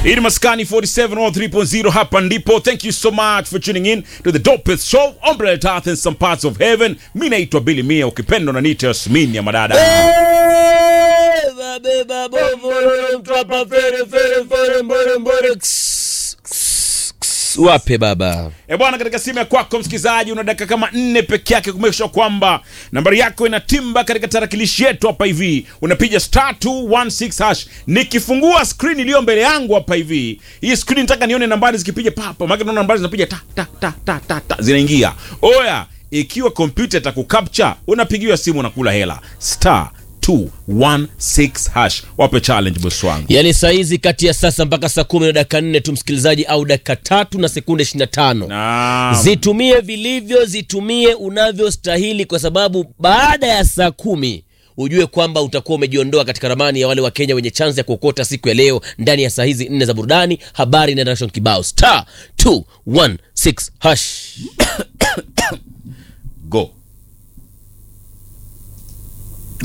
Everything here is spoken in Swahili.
Hii ni Maskani 47 hapa ndipo. Thank you so much for tuning in to the dopest show on planet Earth and some parts of heaven. Mi naitwa Billy Mia, ukipenda unaniita Yasmin ya madada. Beba bovu mtu hapa fere fere fere mbore mbore Ks, ks, ks. wape baba E bwana, katika simu ya kwako msikilizaji, una dakika kama nne peke yake kumekisha kwamba nambari yako inatimba katika tarakilishi yetu hapa hivi. Unapiga star 216 hash. Nikifungua screen iliyo mbele yangu hapa hivi, hii screen nataka nione nambari zikipiga papa, maana naona nambari zinapiga ta ta ta ta ta, ta zinaingia. Oya, ikiwa kompyuta itakukapcha unapigiwa simu unakula hela. Star 216 hash. Wape challenge boss wangu. yaani saizi kati ya sasa mpaka saa kumi na dakika nne tu msikilizaji au dakika tatu na sekunde 25 Naam. zitumie vilivyo zitumie unavyostahili kwa sababu baada ya saa kumi ujue kwamba utakuwa umejiondoa katika ramani ya wale wa kenya wenye chansi ya kuokota siku ya leo ndani ya saa hizi nne za burudani habari na international kibao star 216 hash Go.